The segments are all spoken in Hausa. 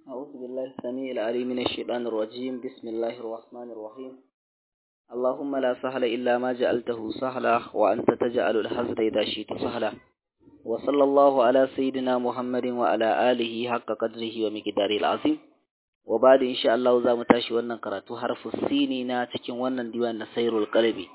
أعوذ بالله السميع العليم من الشيطان الرجيم بسم الله الرحمن الرحيم اللهم لا سهل إلا ما جعلته سهلا وأنت تجعل الحزن إذا شئت سهلا وصلى الله على سيدنا محمد وعلى آله حق قدره ومقداره العظيم وبعد إن شاء الله za mu tashi wannan karatu harfu sini na cikin wannan diwan na sairul qalbi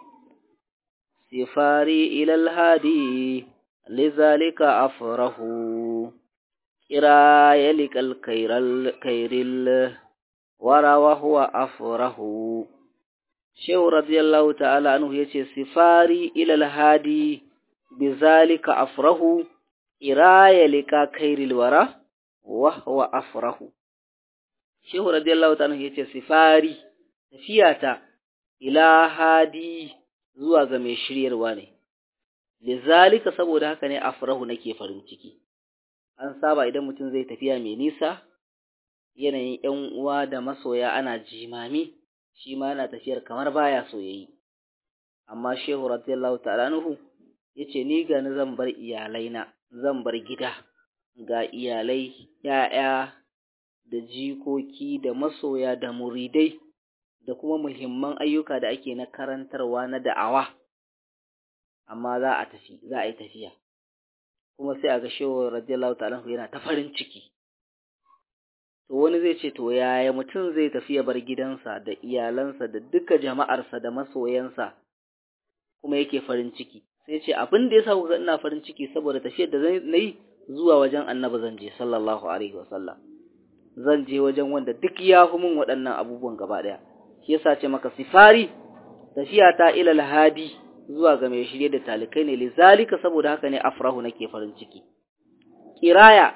sifari ila alhadi lizalika afrahu kira yalikal kairal kairil wara wa huwa afrahu shehu radiyallahu ta'ala anhu yace sifari ila alhadi bizalika afrahu kira yalika kairil wara wa huwa afrahu shehu radiyallahu ta'ala yace sifari tafiyata ila hadi zuwa ga mai shiryarwa ne lizalika saboda haka ne afrahu nake farin ciki an saba idan mutum zai tafiya mai nisa yanayin ƴan uwa da masoya ana jimami shi ma yana tafiyar kamar baya so yayi amma shehu radiyallahu ta'ala anhu yace ni ga ni zan bar iyalaina zan bar gida ga iyalai ya'ya da jikoki da masoya da muridai da kuma muhimman ayyuka da ake na karantarwa na da'awa amma za a tafi za a yi tafiya kuma sai a ga shehu radiyallahu ta'ala yana ta farin ciki to wani zai ce to yaya mutum zai tafi ya bar gidansa da iyalansa da duka jama'arsa da masoyansa kuma yake farin ciki sai ce abin da yasa kuka ina farin ciki saboda tafiyar da na yi zuwa wajen annabi zan je sallallahu alaihi wasallam zan je wajen wanda duk ya fi min waɗannan abubuwan gaba ɗaya shi yasa ce maka sifari tafiya ta ila alhadi zuwa ga mai shirye da talikai ne lizalika saboda haka ne afrahu nake farin ciki kiraya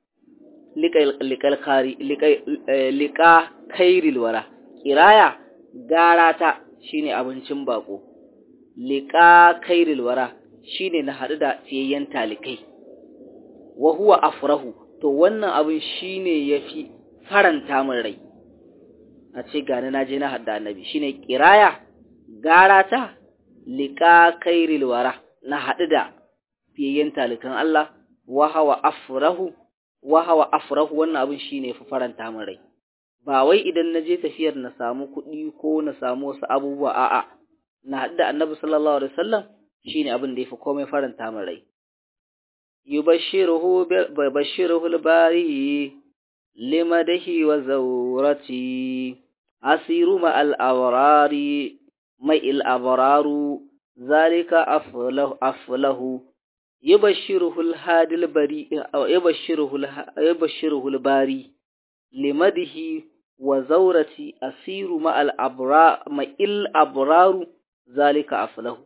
liƙal khari liƙa kairil wara kiraya gara ta shine abincin bako liƙa kairil wara shine na haɗu da fiyayyen talikai wa huwa afrahu to wannan abin shine yafi faranta min rai a ce gani na je na hadda annabi shine kiraya gara ta liƙa kairil wara na haɗu da fiyayyen talikan Allah wa hawa afrahu wa hawa afrahu wannan abin shine fi faranta min rai ba wai idan na je tafiyar na samu kuɗi ko na samu wasu abubuwa a'a na haɗu da annabi sallallahu alaihi wasallam shine abin da yafi komai faranta min rai yubashshiruhu bashiruhu al-bari limadahi wa zawrati asiru ma al-awrari mai al-abraru zalika aflahu aflahu yubashshiruhu al-hadi al-bari yubashshiruhu yubashshiruhu al-bari limadihi wa zawrati asiru ma al-abra ma al-abraru zalika aflahu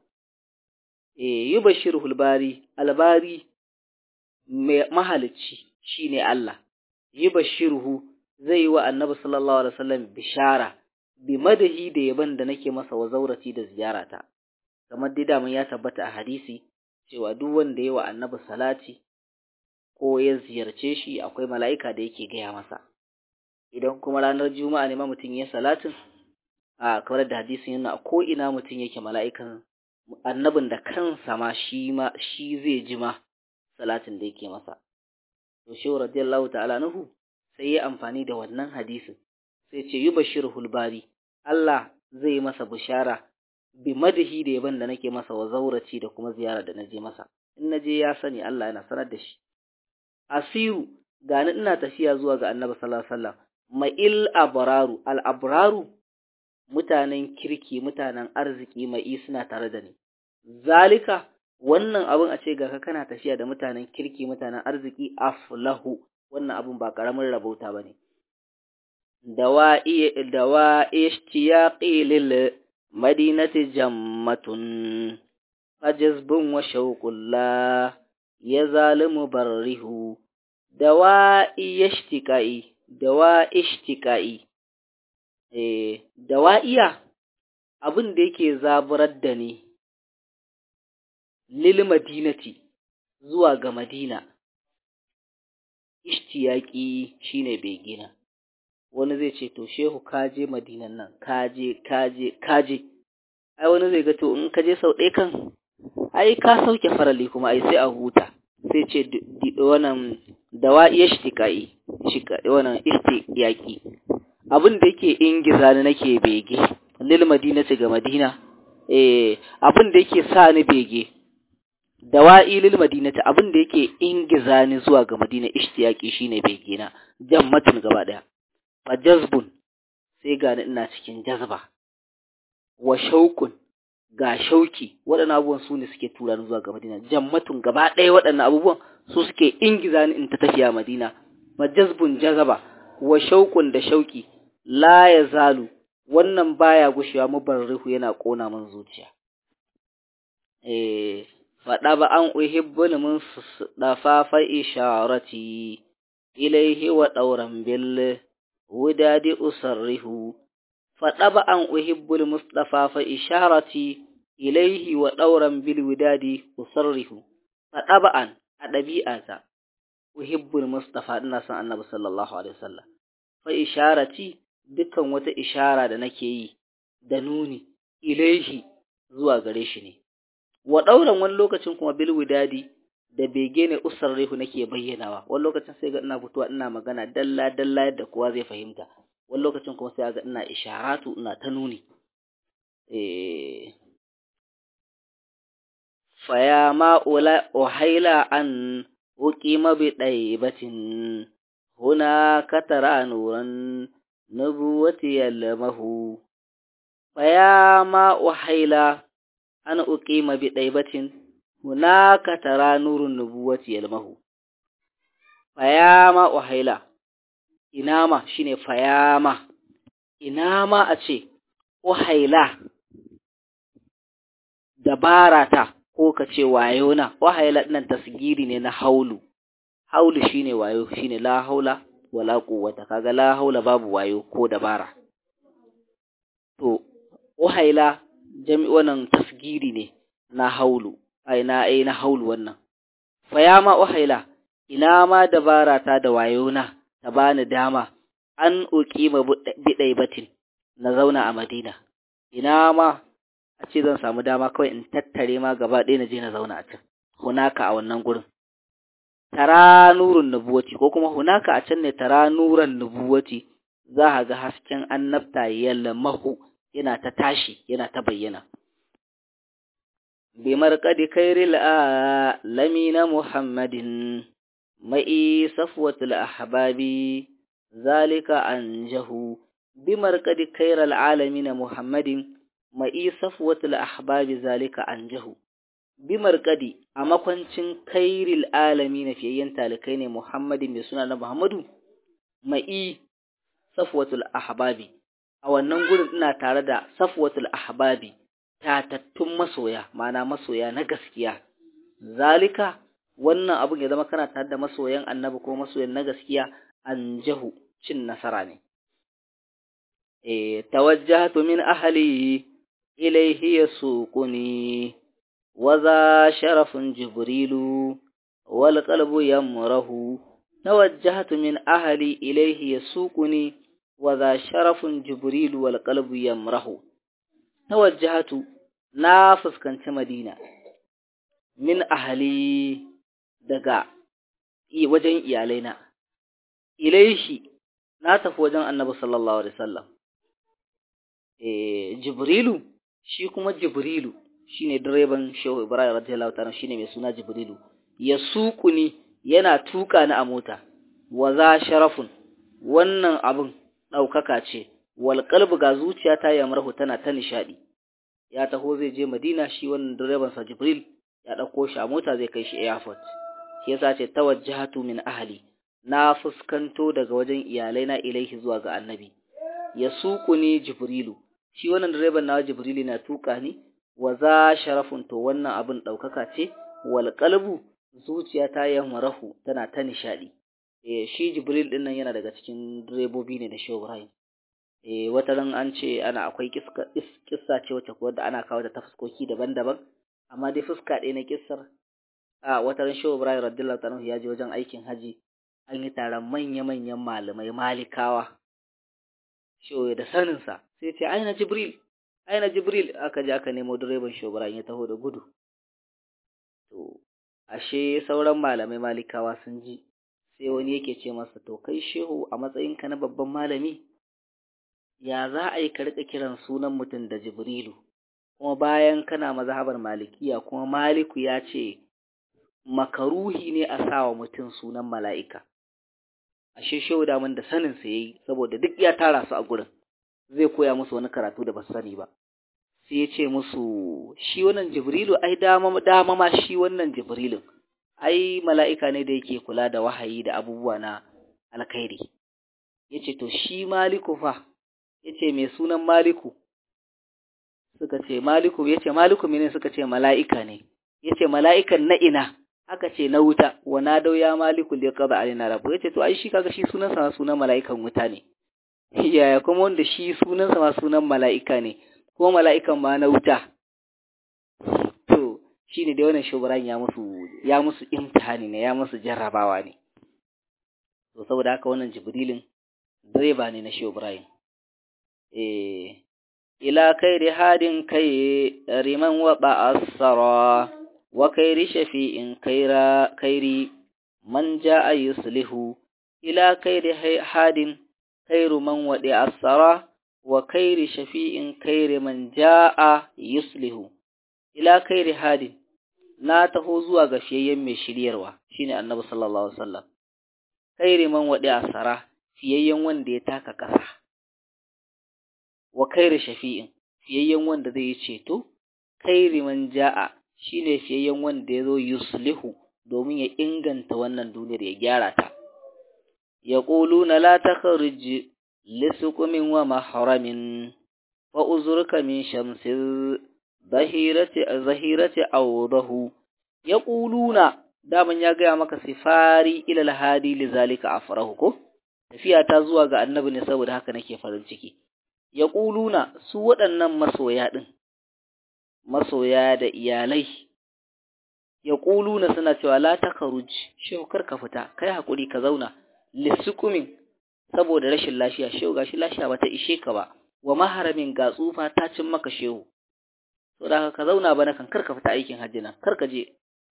eh yubashshiruhu al-bari al-bari mahalicci shine Allah yi bashiruhu zai yi wa annabi sallallahu alaihi wasallam bishara bi madahi da yaban da nake masa wa zaurati da ziyarata kamar dai da ya tabbata a hadisi cewa duk wanda ya wa annabi salati ko ya ziyarce shi akwai mala'ika da yake gaya masa idan kuma ranar juma'a ne ma mutum ya salatin a kamar da hadisin yana ko ina mutum yake mala'ikan annabin da kansa ma shi ma shi zai ji ma salatin da yake masa to shehu radiyallahu ta'ala nahu sai ya amfani da wannan hadisin sai ce yi bashirul bari Allah zai masa bishara bi madahi da yaban da nake masa wa zauraci da kuma ziyara da naje masa in naje ya sani Allah yana sanar da shi asiru gani ina tafiya zuwa ga annabi sallallahu alaihi wasallam ma'il abraru al abraru mutanen kirki mutanen arziki mai suna tare da ni zalika wannan abin a ce ga ka kana tafiya da mutanen kirki mutanen arziki aflahu wannan abin ba karamin rabauta bane dawa'i dawa'i ishtiyaqi lil madinati jammatun fajzbun wa shawqul la yazalimu barrihu dawa'i ishtiqai dawa'i ishtiqai eh dawa'iya abin da yake zaburar da ni lil madinati zuwa ga madina ishtiyaki shine begina wani zai ce to shehu kaje madinan nan kaje kaje kaje ai wani zai ga to in kaje sau ɗaya kan ai ka sauke farali kuma ai sai a huta sai ce wannan dawa'i ishtiqai shika wannan istiqyaqi abin da yake ingiza ni nake bege lil madinati ga madina eh abin da yake sa ni bege dawa'i lil madinati abin da yake ingiza ni zuwa ga madina ishtiyaqi shine bege na jammatun gaba daya fa jazbun sai ga ina cikin jazba wa shaukun ga shauki waɗannan abubuwan su ne suke tura ni zuwa ga madina jammatun gaba ɗaya waɗannan abubuwan su suke ingiza ni in ta tafiya madina fa jazbun jazaba wa shaukun da shauki la ya zalu wannan baya gushewa mubarrihu yana kona min zuciya eh faɗa ba an uhibbul mun dafa fa isharati ilaihi wa dauran bil wudadi usarrihu faɗa ba an uhibbul mustafa fa isharati ilaihi wa dauran bil wudadi usarrihu faɗa ba an a ɗabi'ata uhibbul mustafa ina son annabi sallallahu alaihi wasallam fa isharati dukkan wata ishara da nake yi da nuni ilaihi zuwa gare shi ne wa ɗauran wani lokacin kuma bil widadi da bege ne usarrihu nake bayyanawa wani lokacin sai ga ina fitowa ina magana dalla dalla yadda kowa zai fahimta wani lokacin kuma sai ga ina isharatu ina ta nuni eh faya ma ula uhaila an uqima bi daibatin huna katara nuran nubuwati yalmahu faya ma uhaila an uqima bi daibatin hunaka tara nurun nubuwati yalmahu fayama uhaila inama shine fayama inama a ce uhaila dabarata ko ka ce wayona uhaila nan tasgiri ne na haulu haulu shine wayo shine la haula wala quwwata kaga la haula babu wayo ko dabara to uhaila jami wannan tasgiri ne na haulu ai na ai na haulu wannan fa ya ma uhaila ina ma dabara ta da wayona ta bani dama an uqima bidai batin na zauna a Madina ina ma a ce zan samu dama kawai in tattare ma gaba ɗaya na je na zauna a can hunaka a wannan gurin tara nurun nubuwati ko kuma hunaka a can ne tara nuran nubuwati za ka ga hasken annabta yalmahu yana ta tashi yana ta bayyana بمرقد خير العالمين محمد مئي صفوة الأحباب ذلك أنجه بمرقد خير العالمين محمد مئي صفوة الأحباب ذلك أنجه بمرقد أما كنتم خير العالمين في ينتا لكين محمد بسنة محمد مئي صفوة الأحباب أو ننقل إنا تارد صفوة الأحباب tatattun masoya mana masoya na gaskiya zalika wannan abun ya zama kana tare da masoyan annabi ko masoyan na gaskiya an jahu cin nasara ne eh tawajjahtu min ahli ilayhi yasuquni wa za sharafun jibrilu wal qalbu yamrahu tawajjahtu min ahli ilayhi yasuquni wa za sharafun jibrilu wal qalbu yamrahu tawajjahatu na fuskanci Madina min ahali daga wajen iyalaina ilaishi na tafi wajen Annabi sallallahu alaihi wasallam eh Jibrilu shi kuma Jibrilu shine direban Shehu Ibrahim radiyallahu ta'ala shine mai suna Jibrilu ya ni yana tuka ni a mota wa za sharafun wannan abun daukaka ce wal qalbu ga zuciyata ya marhu tana ta nishadi ya taho zai je Madina shi wannan direban sa Jibril ya dauko shi a mota zai kai shi airport shi yasa ce tawajjahatu min ahli na fuskanto daga wajen iyalai na ilaihi zuwa ga annabi ya ni Jibrilu shi wannan direban na Jibril na tuka ni wa za sharafun to wannan abin daukaka ce wal qalbu zuciyata ya marahu tana ta nishadi eh shi Jibril din nan yana daga cikin direbobi ne da Shehu Ibrahim eh wata ran an ce ana akwai kissa ce wacce kuwa da ana kawo da ta fuskoki daban-daban amma dai fuska ɗaya na kissar a wata ran Shehu Ibrahim radiyallahu ta'ala ya je wajen aikin haji an yi taron manya-manyan malamai malikawa Shehu da sanin sa sai ce aina Jibril aina Jibril aka je aka nemo direban Shehu Ibrahim ya taho da gudu to ashe sauran malamai malikawa sun ji sai wani yake ce masa to kai shehu a matsayinka na babban malami ya za a yi ka riƙa kiran sunan mutum da jibrilu kuma bayan kana mazhabar malikiya kuma maliku ya ce makaruhi ne a sawa mutum sunan mala'ika ashe shehu daman da sanin sa yayi saboda duk ya tara su a gurin zai koya musu wani karatu da ba sani ba sai ya ce musu shi wannan jibrilu ai dama dama ma shi wannan jibrilun ai mala'ika ne da yake kula da wahayi da abubuwa na alkhairi yace to shi maliku fa yace mai sunan maliku suka ce maliku yace maliku mene suka ce mala'ika ne yace mala'ikan na ina aka ce na wuta wa na dau ya maliku li qada alina rabbu yace to ai shi kaga shi sunan sa sunan mala'ikan wuta ne yaya kuma wanda shi sunan sa sunan mala'ika ne ko mala'ikan ma na wuta to shine dai wannan shugaban ya musu ya musu imtihani ne ya musu jarrabawa ne to saboda haka wannan jibrilin direba ne na shugaban eh ila kairi hadin kai riman wa ba'asara wa kairi shafi'in kaira kairi man ja'a yuslihu ila kairi hadin kairu man wadi asara wa kairi shafi'in kairi man ja'a yuslihu ila kairi hadin na taho zuwa ga fiyayyen mai shiryarwa shine annabi sallallahu alaihi wasallam kairi man wadi asara fiyayyen wanda ya taka kasa wa kairi shafi'in fiyayyen wanda zai yi ceto kairi man ja'a shine fiyayyen wanda ya zo yuslihu domin ya inganta wannan duniyar ya gyara ta yaquluna la takhruj lisukumin wa mahramin wa uzurka min shamsil zahirati zahirati awdahu yaquluna daman ya gaya maka sifari ila alhadi lizalika afrahu ko tafiya ta zuwa ga annabi ne saboda haka nake farin ciki yaquluna su waɗannan masoya din masoya da iyalai yaquluna suna cewa la takaruj shehu kar ka fita kai hakuri ka zauna lisukumin saboda rashin lafiya shehu gashi lafiya bata ishe ka ba wa maharamin ga tsufa ta cin maka shehu to da ka zauna bana kan karka fita aikin hajji nan karka je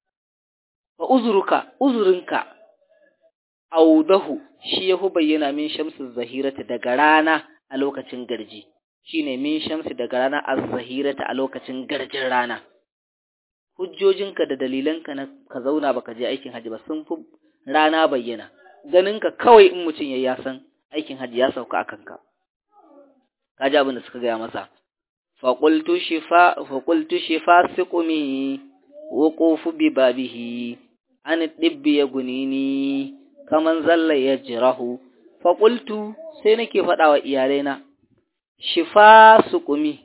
wa uzuruka uzurinka audahu shi yahu bayyana min shamsu zahirata daga rana a lokacin garji shine min shamsi daga rana az-zahirata a lokacin garjin rana hujjojinka da dalilanka na ka zauna baka je aikin hajji ba sun fi rana bayyana ganinka kawai in mutum ya san aikin hajji ya sauka akan ka kaji abin da suka gaya masa faƙultu shifa faƙultu shifa siqumi wuqufu bi babihi an dibbi ya gunini kaman zalla ya jirahu faƙultu sai nake faɗa wa iyalaina shifa suqumi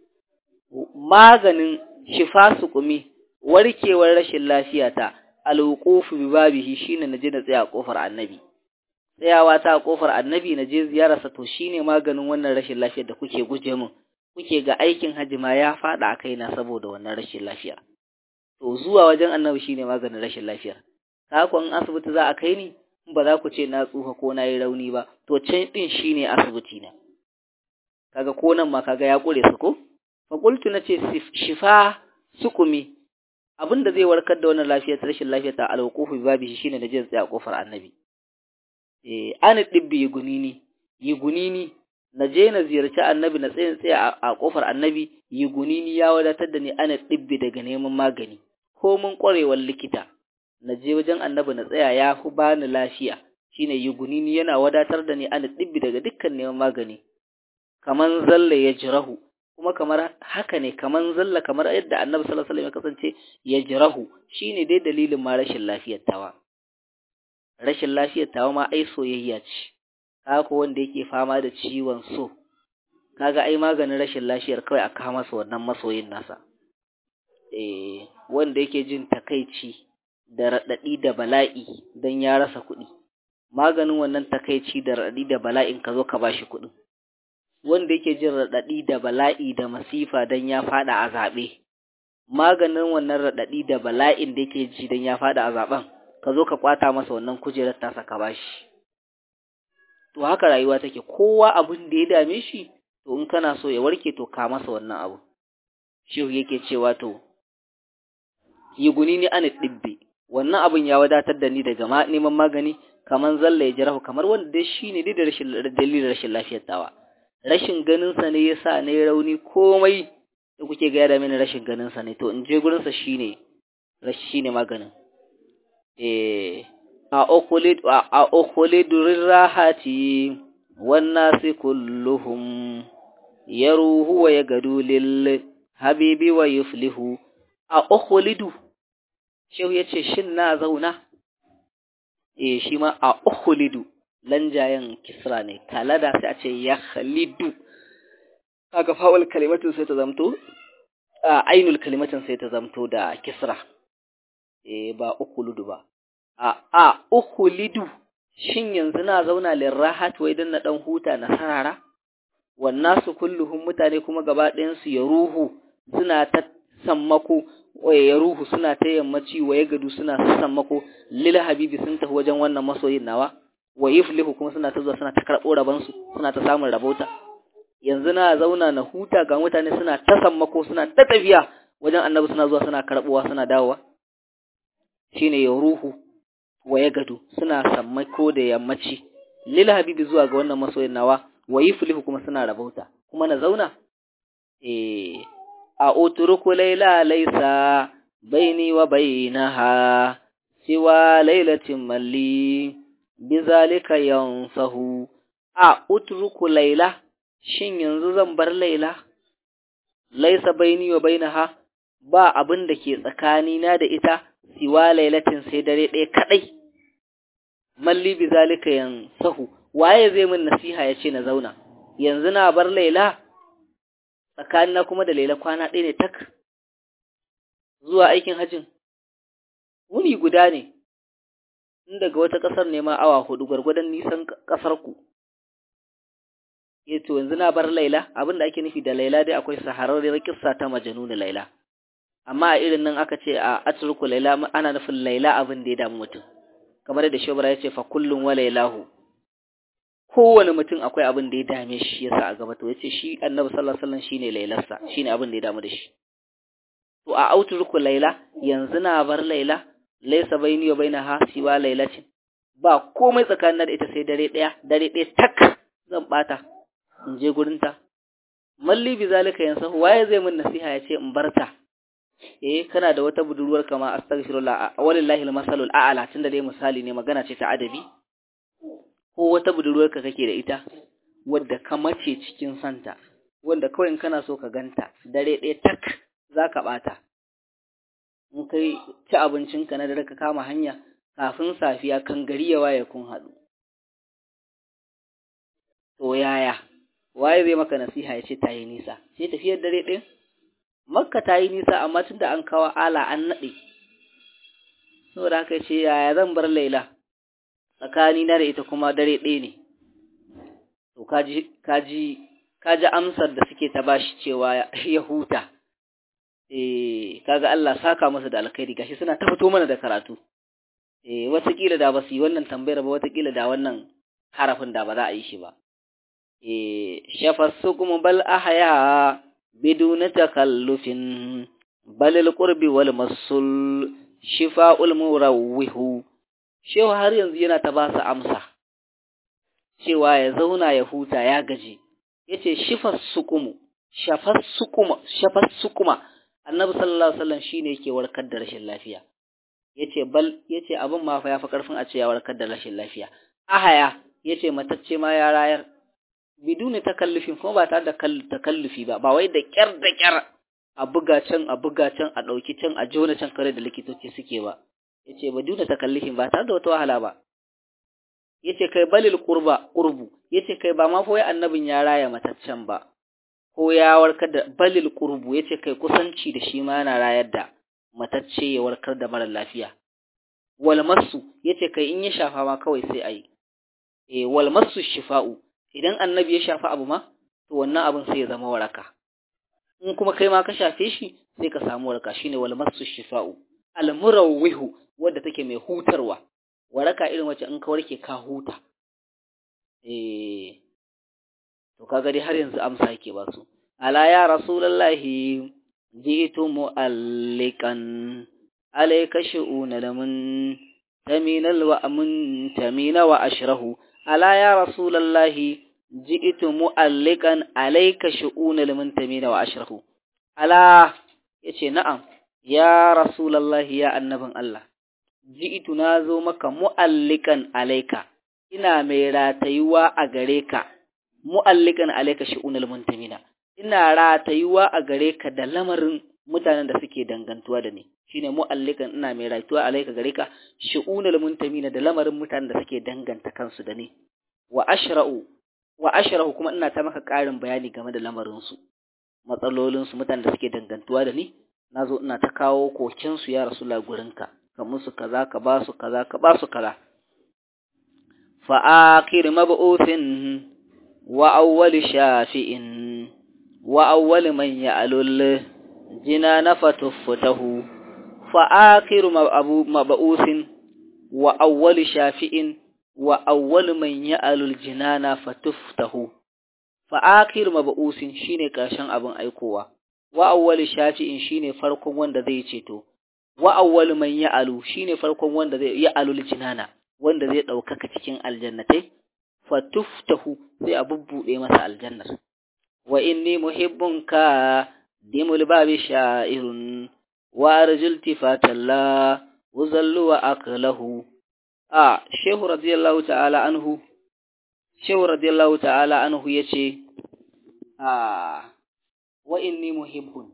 maganin shifa suqumi warkewar rashin lafiyata alwuqufu bi babihi shine naje na tsaya a kofar annabi tsayawa ta a kofar annabi naje ziyararsa to shine maganin wannan rashin lafiyar da kuke guje min kuke ga aikin hajji ma ya fada a kaina saboda wannan rashin lafiya to zuwa wajen annabi shine maganin rashin lafiya ka in asibiti za a kai ni ba za ku ce na tsufa ko na yi rauni ba to can din shine asibiti na kaga ko nan ma kaga ya kure su ko fa qultu nace shifa sukumi abin da zai warkar da wannan lafiyar rashin lafiyar ta alwuqufu babi shine da jin tsaya kofar annabi eh an dibbi gunini yi gunini na je na ziyarci annabi na tsayin tsaya a kofar annabi yi gunini ya wadatar da ni ana dibbi daga neman magani ko mun kwarewar likita na je wajen annabi na tsaya ya fi bani lafiya shine yi gunini yana wadatar da ni ana dibbi daga dukkan neman magani kaman zalla ya jirahu kuma kamar haka ne kaman zalla kamar yadda annabi sallallahu alaihi wasallam ya kasance ya jirahu shine dai dalilin ma rashin lafiyar tawa rashin lafiyar tawa ma ai soyayya ce kaga wanda yake fama da ciwon so kaga ai maganin rashin lafiyar kawai a kawo masa wannan masoyin nasa eh wanda yake jin takaici da radadi da bala'i dan ya rasa kuɗi maganin wannan takaici da radadi da bala'in ka zo ka bashi kuɗin wanda yake jin radadi da bala'i da masifa dan ya fada a zabe maganin wannan radadi da bala'in da yake ji dan ya fada a zaben ka zo ka kwata masa wannan kujerar tasa ka bashi to haka rayuwa take kowa abin da ya dame shi to in kana so ya warke to ka masa wannan abu shehu yake cewa to yi guni ni an dibbi wannan abin ya wadatar da ni daga neman magani kaman zalla ya jirahu kamar wanda dai shine dai da rashin dalilin rashin lafiyar tawa rashin ganin sa ne yasa ne rauni komai da kuke ga da mini rashin ganin sa ne to in je gurin sa shine rashi shine maganin eh a ukhlid a ukhlid rahati wan nasi kulluhum yaruhu wa yagadu lil habibi wa yuflihu a ukhlidu shehu yace shin na zauna eh shi ma a ukhlidu lanjayen kisra ne kalada sai a ce ya khalidu kaga fa'ul kalimatin sai ta zamto a ainul kalimatin sai ta zamto da kisra eh ba ukhlidu ba a a ukhlidu shin yanzu na zauna lirahat wai dan na dan huta na sarara wannasu kulluhum mutane kuma gaba ɗayan su ya ruhu suna ta sammako ya ruhu suna ta yammaci wa ya gadu suna ta sammako lil habibi sun tafi wajen wannan masoyin nawa wa yuflihu kuma suna ta zuwa suna ta karɓo rabansu suna ta samun rabauta yanzu na zauna na huta ga mutane suna ta sammako suna ta tafiya wajen annabi suna zuwa suna karɓowa suna dawowa shine ya ruhu wa ya gadu suna sammako da yammaci lil habibi zuwa ga wannan masoyin nawa wa yuflihu kuma suna rabauta kuma na zauna eh a utruku laila laysa baini wa bainaha siwa lailatin malli bizalika yansahu a utruku laila shin yanzu zan bar laila laysa baini wa bainaha ba abin da ke tsakanina da ita siwa lailatin sai dare ɗaya kadai malli bizalika yansahu waye zai min nasiha ya ce na zauna yanzu na bar laila tsakanina kuma da laila kwana ɗaya ne tak zuwa aikin hajjin wuni guda ne in daga wata ƙasar ne ma awa hudu gwargwadon nisan ƙasar ku to yanzu na bar laila abin da ake nufi da laila dai akwai sahararriyar kissa ta majanuni laila amma a irin nan aka ce a atruku laila ana nufin laila abin da ya damu mutum kamar da shobara ya ce fa kullum wa lailahu kowane mutum akwai abin da ya dame shi yasa a gaba to yace shi annabi sallallahu alaihi wasallam shine lailarsa shine abin da ya damu da shi to a auturku laila yanzu na bar laila laysa baini wa bainaha siwa lailatin ba komai tsakanin da ita sai dare daya dare daya tak zan bata in je gurin ta malli bi zalika yansa waye zai min nasiha yace in barta eh kana da wata budurwar kama astaghfirullah walillahi almasalul a'la tunda dai misali ne magana ce ta adabi ko wata budurwarka kake da ita wadda ka mace cikin santa wanda kawai in kana so ka ganta dare ɗaya tak za ka ɓata in kai ci abincinka na dare ka kama hanya kafin safiya kan gari ya waye kun haɗu to yaya waye zai maka nasiha ya ce ta yi nisa sai tafiyar dare ɗin makka ta yi nisa amma tunda an kawo ala an naɗe saboda haka ce yaya zan bar laila tsakani na da ita kuma dare ɗaya ne to kaji kaji kaji amsar da suke ta bashi cewa ya huta eh kaga Allah saka masa da alkhairi gashi suna ta fito mana da karatu eh watakila da ba su yi wannan tambayar ba watakila da wannan harafin da ba za a yi shi ba eh shafassukum bal ahya biduna takallufin bal alqurbi wal masul shifa'ul murawwihu shehu har yanzu yana ta ba su amsa cewa ya zauna ya huta ya gaji yace shifas sukumu shafas sukuma shafas sukuma annabi sallallahu alaihi wasallam shine yake warkar da rashin lafiya yace bal yace abin ma fa yafi karfin a ce ya warkar da rashin lafiya ahaya yace matacce ma ya rayar biduni takallufin kuma ba tare da takallufi ba ba wai da kyar da kyar a buga can a buga can a dauki can a jona can kare da likitoci suke ba yace ba duna takallufin ba tare da wata wahala ba yace kai balil qurba qurbu yace kai ba ma fa wai annabin ya raya mataccen ba ko ya warkar da balil qurbu yace kai kusanci da shi ma yana rayar da matacce ya warkar da mara lafiya wal masu yace kai in ya shafa ma kawai sai ayi eh wal masu shifa'u idan annabi ya shafa abu ma to wannan abin sai ya zama waraka in kuma kai ma ka shafe shi sai ka samu waraka shine wal masu shifa'u al murawwihu wadda take mai hutarwa waraka irin wacce in ka warke ka huta eh to kaga dai har yanzu amsa yake ba su ala ya rasulullahi ji'tu mu'allikan alayka shu'una lamun تمين ومنتمين وأشره ألا يا رسول الله جئت مؤلقا عليك شؤون المنتمين وأشره ألا يتي نعم يا رسول الله يا النبي الله ji'itu na zo maka mu'allikan alaika, ina mai ratayuwa a gare ka, mu'allikan alaika shi'unal muntamina, ina ratayuwa a gare ka da lamarin mutanen da suke dangantuwa da ni, shine mu'allikan ina mai ratayuwa alaika gare ka shi'unal muntamina da lamarin mutanen da suke danganta kansu da ni, wa ashra'u, wa ashra'u kuma ina ta maka ƙarin bayani game da lamarinsu, matsalolinsu mutanen da suke dangantuwa da ni, na zo ina ta kawo kokensu ya rasu gurinka. ka musu kaza ka ba su kaza ka ba su kaza fa akhir mab'uthin wa awwal shafi'in wa awwal man ya'lul jinana fatuftahu fa akhir mab'uthin wa awwal shafi'in wa awwal man ya'lul jinana fatuftahu fa akhir mab'uthin shine karshen abin aikowa wa awwal shafi'in shine farkon wanda zai ceto wa awwal man ya'alu shine farkon wanda zai ya'alul jinana wanda zai daukaka cikin aljannatai fatuftahu sai a bubbude masa aljannar wa inni muhibbunka dimul babi sha'irun wa arjul tifatalla uzallu wa aklahu a shehu radiyallahu ta'ala anhu shehu radiyallahu ta'ala anhu yace a wa inni muhibbun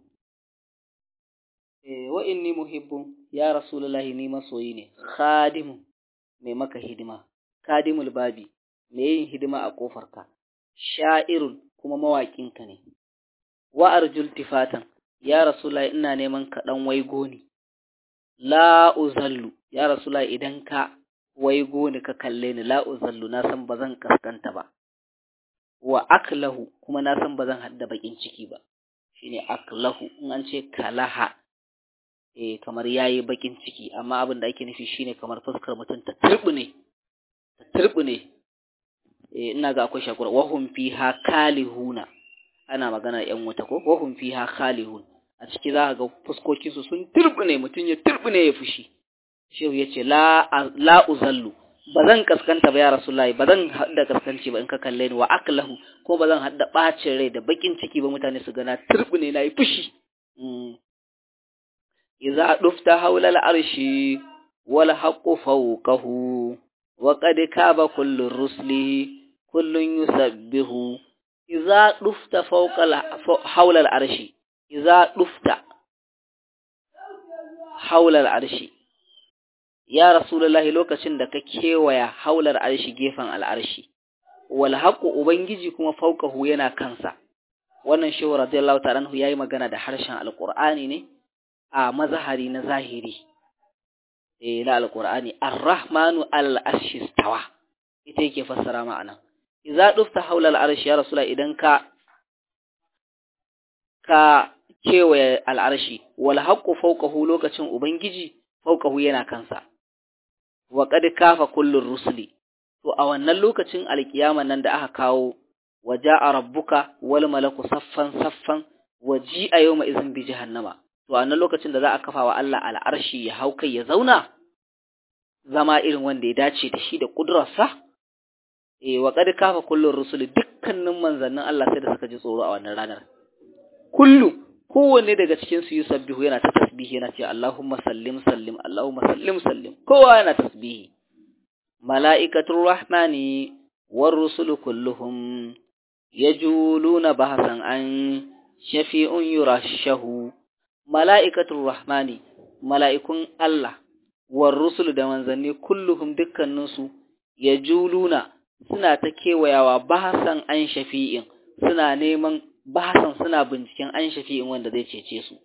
wa inni muhibbun ya rasulullahi ni masoyi ne khadimu mai maka hidima kadimul babi mai yin hidima a kofarka sha'irun kuma mawaƙinka ne wa arjul tifatan ya rasulullahi ina neman ka dan waigo ni la uzallu ya rasulullahi idan ka waigo ni ka kalle ni la uzallu na san bazan kaskanta ba wa aklahu kuma na san bazan hadda bakin ciki ba shine aklahu in an ce kalaha eh kamar yayi bakin ciki amma abin da ake nufi shine kamar fuskar mutum ta turbune ta turbune eh ina ga akwai shakura wahum fiha kalihuna ana magana yan wuta ko wahum fiha khalihun a ciki za ka ga fuskokin su sun turbune mutum ya turbune ya fushi shehu yace la la uzallu bazan kaskanta ba ya rasulullahi bazan hadda kaskanci ba in ka kalle ni wa aklahu ko bazan hadda bacin rai da bakin ciki ba mutane su gana turbune na yi fushi إذا دفت حول العرش والحق فوقه وقد كاب كل الرسل كل يسبه إذا دفت فوق حول العرش إذا دفت حول العرش يا رسول الله lokacin da ka kewaya haular arshi gefen al'arshi wal haqu ubangiji kuma faukahu yana kansa wannan shehu radiyallahu ta'ala anhu yayi magana da harshen alqur'ani ne a mazahari na zahiri eh na alqur'ani ar-rahmanu al-arshi stawa ita yake fassara ma'ana idza dufta haula al-arshi ya rasula idan ka ka kewaye al-arshi wal haqqu fawqahu lokacin ubangiji fawqahu yana kansa wa qad kafa kullu rusuli to a wannan lokacin alkiyama nan da aka kawo waja'a rabbuka wal malaku saffan saffan waji'a yawma izin bi jahannama to a nan lokacin da za a kafa wa Allah al'arshi ya hau kai ya zauna zama irin wanda ya dace da shi da kudurarsa eh wa qad kafa kullu rusul dukkanin manzannin Allah sai da suka ji tsoro a wannan ranar kullu kowanne daga cikin su yusabbihu yana ta tasbihi yana cewa Allahumma sallim sallim Allahumma sallim sallim kowa yana tasbihi mala'ikatul rahmani war rusulu kulluhum yajuluna bahasan an shafi'un yurashahu mala'ikatul rahmani mala'ikun Allah war rusul da manzanni kulluhum dukkaninsu yajuluna suna ta kewayawa bahasan an shafi'in suna neman bahasan suna binciken an shafi'in wanda zai cece su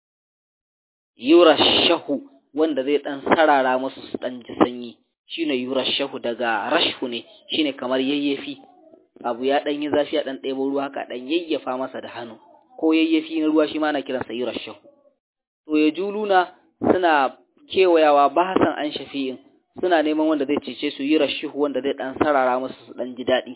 yurashahu wanda zai dan sarara musu su dan ji sanyi shine yurashahu daga rashhu ne shine kamar yayyafi abu ya dan yi zafi ya dan ɗebo ruwa haka dan yayyafa masa da hannu ko yayyafi na ruwa shi ma ana kiransa yurashahu to ya juluna suna kewayawa bahasan an shafi'in suna neman wanda zai cece su yurashahu wanda zai dan sarara musu su dan ji daɗi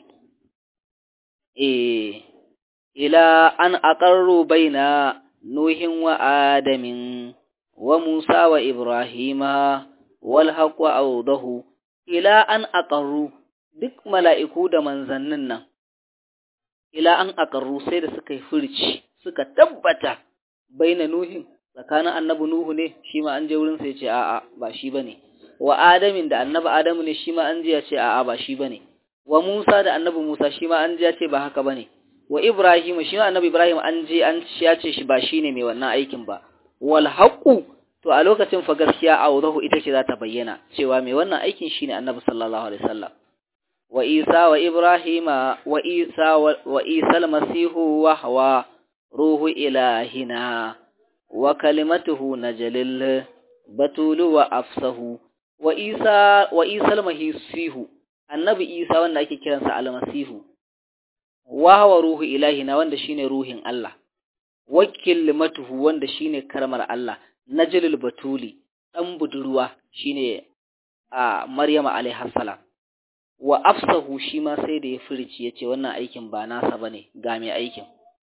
eh ila an aqarru baina nuhin wa adamin wa musa wa ibrahima wal haqqu awdahu ila an aqarru duk mala'iku da manzannin nan ila an aqarru sai da suka yi furci suka tabbata baina nuhin tsakanin annabi nuhu ne shi ma an je wurin sai ya ce a'a ba shi bane wa adamin da annabi adamu ne shi ma an je ya ce a'a ba shi bane wa Musa da annabi Musa shi ma an je ya ce ba haka bane wa Ibrahim shi ma annabi Ibrahim an je an ya ce shi ba shine mai wannan aikin ba wal haqu to a lokacin fa gaskiya awdahu ita ce za ta bayyana cewa mai wannan aikin shine annabi sallallahu alaihi wasallam wa Isa wa Ibrahim wa Isa wa Isa al-Masihu wa hawa ruhu ilahina wa kalimatuhu najalil batulu wa afsahu wa Isa wa Isa al-Masihu annabi Isa wanda ake kiransa al-Masihu wa hawa ruhu ilahina wanda shine ruhin Allah wakil matuhu wanda shine karmar Allah najlul batuli dan budurwa shine a Maryama alaiha salam wa afsahu shi ma sai da ya furici yace wannan aikin ba nasa bane ga mai aikin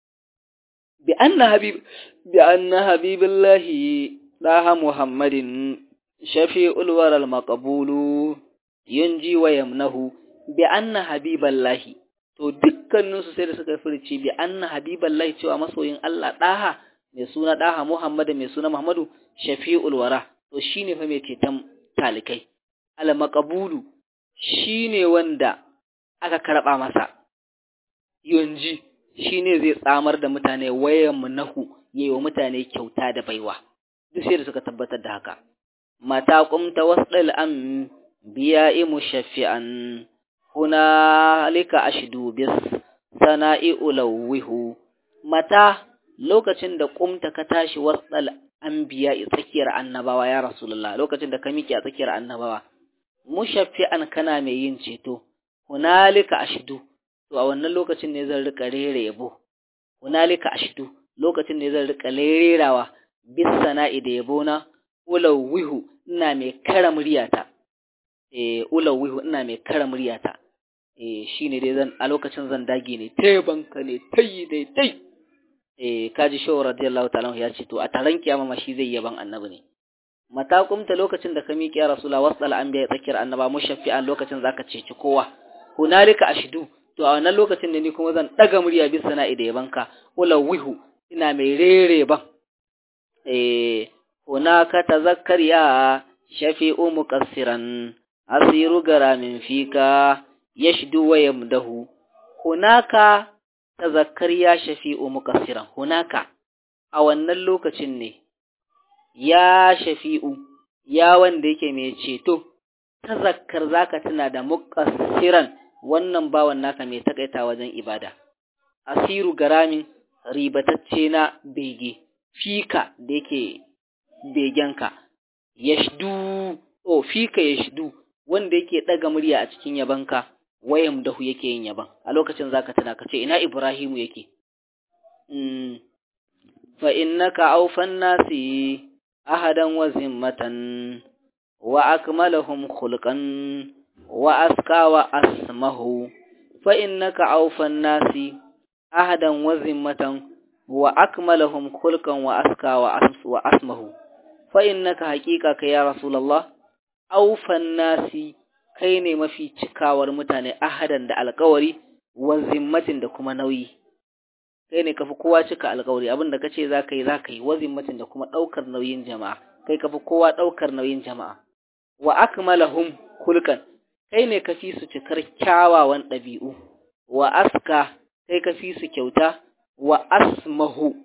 bi anna habib bi anna habibillahi daha muhammadin shafi'ul waral maqbulu yunji wa yamnahu bi anna habiballahi to dukkaninsu sai da suka furci bi anna habiballahi cewa masoyin Allah daha mai suna daha Muhammadu mai suna Muhammadu shafi'ul wara to shine fa mai ceton talikai al maqbulu shine wanda aka karba masa yunji shine zai tsamar da mutane wayan munahu yayi wa mutane kyauta da baiwa duk sai da suka tabbatar da haka mata qumta wasdal am biya'i mushaffi'an hunalika ashdu bis sana'i ulawwihu mata lokacin da kumta ka tashi wasal anbiya tsakiyar annabawa ya rasulullah lokacin da ka miki a tsakiyar annabawa mushaffi'an kana mai yin ceto hunalika ashdu to a wannan lokacin ne zan rika rere yabo hunalika ashdu lokacin ne zan rika rerawa bis sana'i da yabo na ulawwihu ina mai kara muryata eh ulawwihu ina mai kara muryata eh shine dai zan a lokacin zan dage ne tebanka ne tayi dai tai eh kaji shaw radiyallahu ta'ala ya ce to a taron kiyama ma shi zai yaban annabi ne mata kumta lokacin da ka miƙe ya rasula wasal anbiya tsakiyar annaba mushaffi'an lokacin zaka ceci kowa hunalika ashdu to a wannan lokacin ne ni kuma zan daga murya bisa sana'i da yabanka ulawwihu ina mai rere ban eh hunaka tazakkar ya shafi'u muqassiran asiru garamin fika yashdu wa yamdahu hunaka tazakkar ya shafi'u muqassiran hunaka a wannan lokacin ne ya shafi'u ya wanda yake mai ceto tazakkar zaka tuna da muqassiran wannan bawan naka mai takaita wajen ibada asiru garamin ribatacce na bege fika da yake begenka yashdu o fika yashdu wanda yake daga murya a cikin yabanka wayam dahu yake yin yaban a lokacin zaka tana kace ina Ibrahimu yake mm fa innaka awfan nasi ahadan wa zimmatan wa akmalahum khulqan wa aska wa asmahu fa innaka awfan nasi ahadan wa zimmatan wa akmalahum khulqan wa aska wa asmahu fa innaka haqiqaka ya rasulullah awfan nasi kai ne mafi cikawar mutane ahadan da alkawari wa zimmatin da kuma nauyi kai ne kafi kowa cika alkawari abinda kace zaka yi zaka yi wa zimmatin da kuma daukar nauyin jama'a kai kafi kowa daukar nauyin jama'a wa akmalahum kulkan kai ne kafi su cikar kyawawan dabi'u wa aska kai kafi su kyauta wa asmahu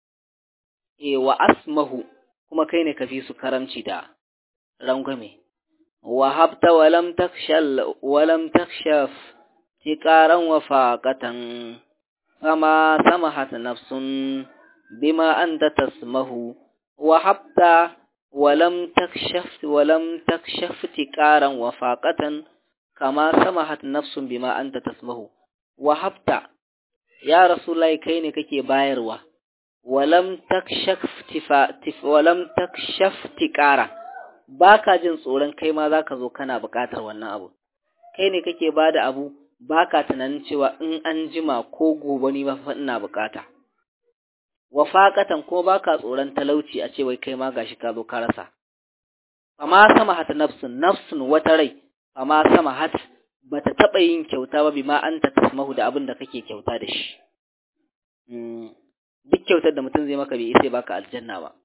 e wa asmahu kuma kai ne kafi su karamci da rangwame وهبت ولم تخشل ولم تخشف تكارا وفاقة فما سمحت نفس بما أنت تسمه وهبت ولم تكشف ولم تكشف تكارا وفاقة كما سمحت نفس بما أنت تسمه وهبت يا رسول الله كيني كي بايروا ولم تكشف تفا تف ولم تكشف تكارا ba ka jin tsoron kai ma za ka zo kana buƙatar wannan abu kai ne kake ba da abu ba ka tunanin cewa in an jima ko gobe ni fa ina buƙata wa faƙatan ko ba ka tsoron talauci a ce wai kai ma gashi ka zo ka rasa fama sama hat nafsun nafsun wata rai fama sama hat bata taba yin kyauta ba bima anta tasmahu da abin da kake kyauta da shi duk kyautar da mutum zai maka bai sai baka aljanna ba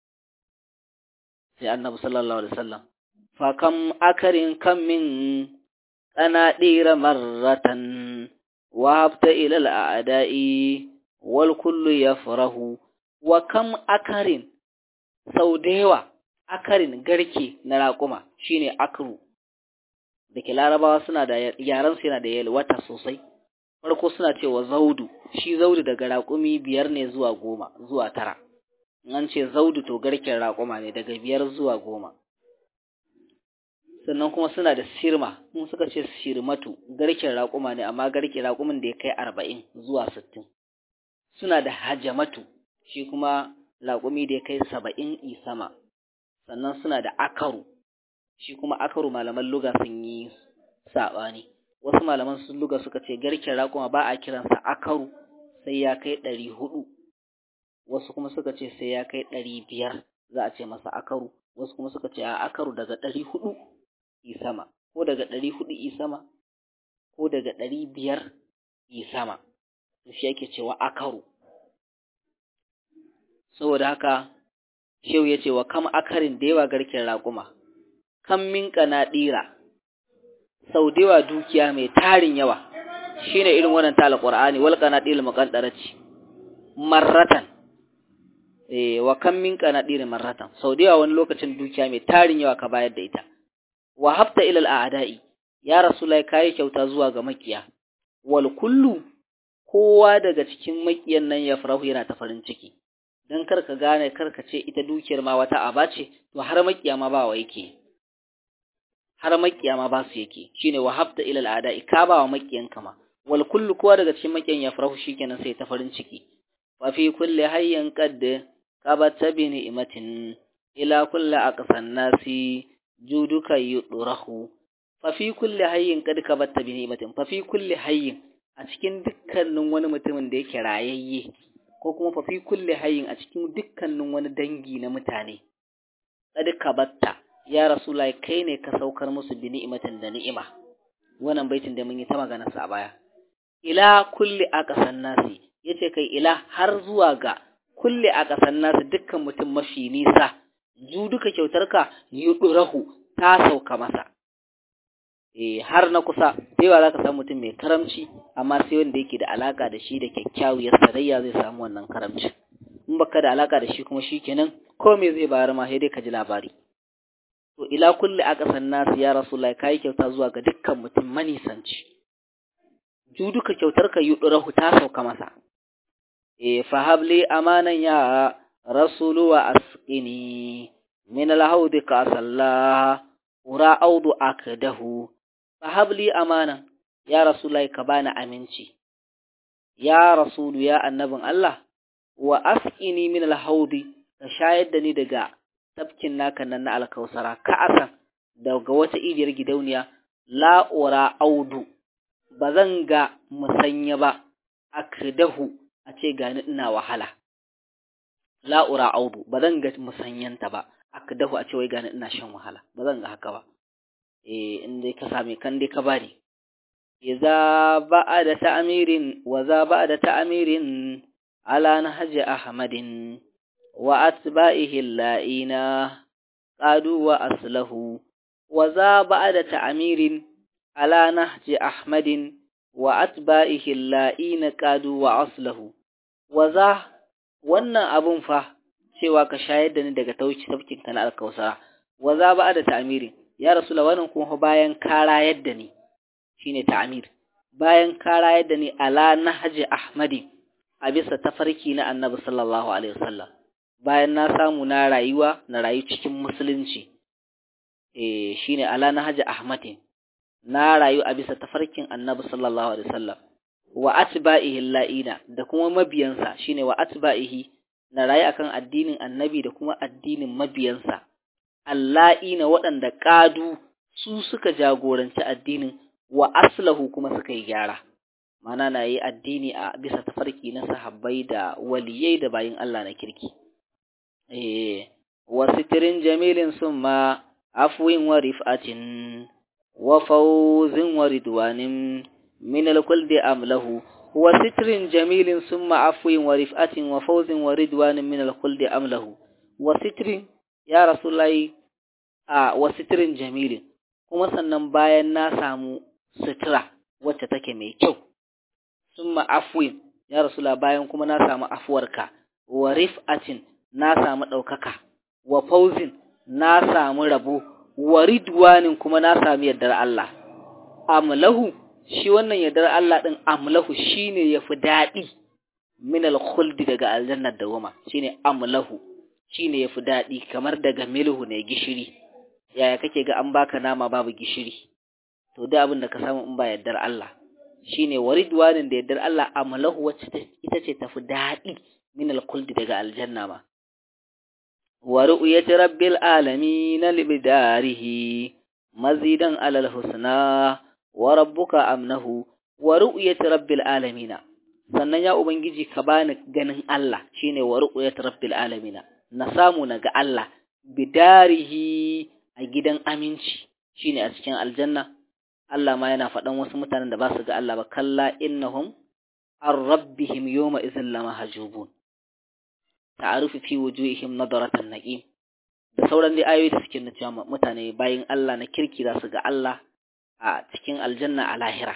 sai annabi sallallahu alaihi wasallam fa kam akarin kam min qanadira marratan wa habta ila al'ada'i wal kullu yafrahu wa kam akarin sau da yawa akarin garke na raƙuma shine akru da ke larabawa suna da yaran su yana da yalwata sosai farko suna cewa zaudu shi zaudu daga raƙumi biyar ne zuwa goma zuwa tara an ce zaudu to garken raƙuma ne daga biyar zuwa goma sannan kuma suna da sirma mun suka ce sirmatu garken raƙuma ne amma garken raƙumin da ya kai arba'in zuwa sittin suna da hajamatu shi kuma raƙumi da ya kai saba'in isama sannan suna da akaru shi kuma akaru malaman luga sun yi saɓani wasu malaman sun luga suka ce garken raƙuma ba a kiransa akaru sai ya kai ɗari hudu wasu kuma suka ce sai ya kai ɗari biyar za a ce masa akaru wasu kuma suka ce a akaru daga ɗari hudu isama ko daga ɗari hudu isama ko daga ɗari biyar isama shi yake cewa akaru saboda haka shehu ya ce wa kam akarin da yawa garken raƙuma kan min ɗira sau da yawa dukiya mai tarin yawa shine irin wannan ta alqur'ani wal qanatil muqaddarati marratan eh wa kam min qanatir marratan sau da yawa wani lokacin dukiya mai tarin yawa ka bayar da ita wa hafta ila al'adai ya rasulullahi kai kyauta zuwa ga makiya wal kullu kowa daga cikin makiyan nan ya farahu yana ta farin ciki dan karka gane karka ce ita dukiyar ma wata aba ce to har makiya ma ba wa yake har makiya ma ba su yake shine wa hafta ila al'adai ka ba wa makiyan kama wal kullu kowa daga cikin makiyan ya farahu shikenan sai ta farin ciki fa fi kulli hayyin qad qabata bi ni'matin ila kulli aqsan nasi juduka yudrahu fa fi kulli hayyin qad qabata bi ni'matin fa fi kulli hayyin a cikin dukkanin wani mutumin da yake rayayye ko kuma fa fi kulli hayyin a cikin dukkanin wani dangi na mutane qad kabatta ya rasulullahi kai ne ka saukar musu bi ni'matin da ni'ima wannan baitin da mun yi ta magana sa baya ila kulli aqsan nasi yace kai ila har zuwa ga kulli aqsan nasi dukkan mutum mafi nisa ju duka kyautarka yudurahu ta sauka masa eh har na kusa sai ba za ka samu mutum mai karamci amma sai wanda yake da alaka da shi da kyakkyawar sarayya zai samu wannan karamci in baka da alaka da shi kuma shikenan ko me zai bayar ma sai dai ka ji labari to ila kulli aqsan nas ya rasulullahi kai kyauta zuwa ga dukkan mutum manisanci ju duka kyautarka yudurahu ta sauka masa eh fahabli amanan ya rasulu wa asqini min alhawdi ka sallah ura audu akdahu fahabli amana ya rasulullahi ka bani aminci ya rasulu ya annabin Allah wa asqini min alhawdi ka shayar da ni daga tafkin naka nan na alkausara ka asan daga wata idiyar gidauniya la ura audu bazan ga musanya ba akdahu a ce gani ina wahala la'ura audu ba zan ga musanyanta ba akdahu a ce wai gani ina shan wahala ba zan ga haka ba eh in dai ka same kan dai ka bani idza ba'da ta'mirin wa za ba'da ta'mirin ala nahji ahmadin wa atba'ihi la'ina qadu wa aslahu wa za ba'da ta'mirin ala nahji ahmadin wa atba'ihi la'ina qadu wa aslahu wa za wannan abun fa cewa ka shayar da ni daga tauci tafkin kana alkausara wa za ba da ta'miri ya rasulullah wannan kuma bayan ka rayar da ni shine ta'mir bayan ka rayar da ni ala nahji ahmadi a bisa tafarki na annabi sallallahu alaihi wasallam bayan na samu na rayuwa na rayu cikin musulunci eh shine ala nahji ahmadin na rayu a bisa tafarkin annabi sallallahu alaihi wasallam wa atba'ihi la'ina da kuma mabiyansa shine wa atba'ihi na rayu akan addinin annabi da kuma addinin mabiyansa alla'ina waɗanda ƙadu su suka jagoranci addinin wa aslahu kuma suka yi gyara mana na yi addini a bisa tafarki na sahabbai da waliyai da bayin Allah na kirki eh wa sitirin jamilin summa afwin wa rif'atin wa fawzin wa ridwanin min al-kulli amlahu wa sitrin jamilin summa afwin wa rif'atin wa fawzin wa ridwanin min al-kulli amlahu wa sitrin ya rasulullahi a wa sitrin jamilin kuma sannan bayan na samu sutura wacce take mai kyau summa afwin ya rasula bayan kuma na samu afuwarka wa rif'atin na samu ɗaukaka wa fauzin na samu rabo wa ridwanin kuma na samu yardar Allah amlahu shi wannan yardar Allah din amlahu shine yafi daɗi min al-khuldi daga aljannar dawama shine amlahu shine yafi daɗi kamar daga milhu ne gishiri yaya kake ga an baka nama babu gishiri to da abin da ka samu in ba yardar Allah shine waridwanin da yardar Allah amlahu wacce ita ce tafi daɗi min al-kuldi daga aljanna ma wa ru'yati rabbil alamin libdarihi mazidan alal husna wa rabbuka amnahu wa ru'yati rabbil alamin sannan ya ubangiji ka bani ganin Allah shine wa ru'yati rabbil alamin na samu na ga Allah bidarihi a gidan aminci shine a cikin aljanna Allah ma yana faɗan wasu mutanen da ba su ga Allah ba kalla innahum an rabbihim yawma idhin lamahjubun ta'arufu fi wujuhihim nadaratan naqim da sauran dai ayoyi da suke nuna cewa mutane bayin Allah na kirki za su ga Allah a cikin aljanna a lahira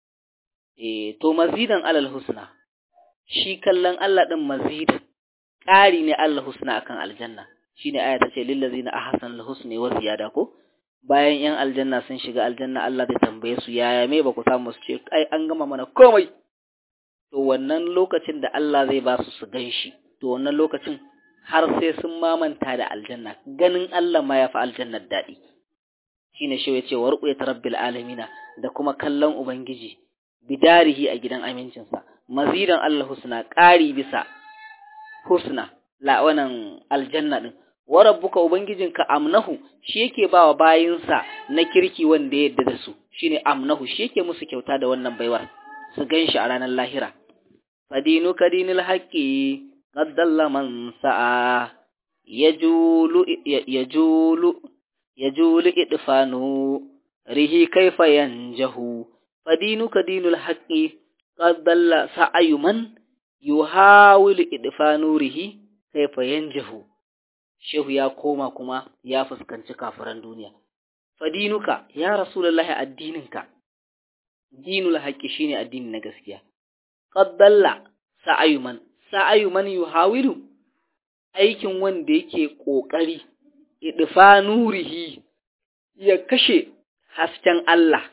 eh to mazidan alal husna shi kallon Allah din mazidan ƙari ne Allah husna akan aljanna shine aya ta ce lil ladzina ahsanul husni wa ziyada ko bayan ‘yan aljanna sun shiga aljanna Allah zai tambaye su yaya me ba ku samu su ce ai an gama mana komai to wannan lokacin da Allah zai ba su su gan shi to wannan lokacin har sai sun mamanta da aljanna ganin Allah ma ya fi aljannar daɗi shine shi ya ce wa ru'yat rabbil alamina da kuma kallon ubangiji bidarihi a gidan amincinsa mazidan Allah husna ƙari bisa husna la wannan aljanna din wa rabbuka ubangijinka amnahu shi yake bawa bayinsa na kirki wanda ya yadda da su shine amnahu shi yake musu kyauta da wannan baiwar su ganshi a ranar lahira fadinu kadinil haqqi qad dalla man sa'a yajulu yajulu yajulu idfanu rihi kaifa yanjahu fadinu kadinul haqqi qad dalla sa'ayu man yuhawilu idfanu rihi kaifa yanjahu shehu ya koma kuma ya fuskanci kafiran duniya fadinuka ya rasulullahi addininka dinul haqqi shine addini na gaskiya qad dalla sa'ayuman sa'ayuman yuhawilu aikin wanda yake kokari idfa nurihi ya kashe hasken Allah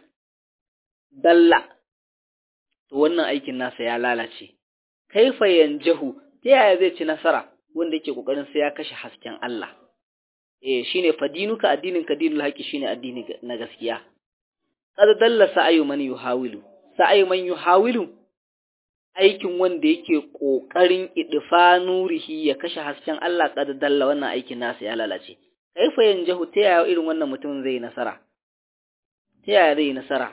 dalla to wannan aikin nasa ya lalace kaifa yanjahu ta yaya zai ci nasara wanda yake kokarin sai ya kashe hasken Allah eh shine fadinuka addinin ka dinul haqi shine addini na gaskiya qad dalla sa'ayu man yuhawilu sa'ayu man yuhawilu aikin wanda yake kokarin idfa nurihi ya kashe hasken Allah qad dalla wannan aikin nasa ya lalace kaifa yanjahu ta yaya irin wannan mutum zai nasara ta yaya zai nasara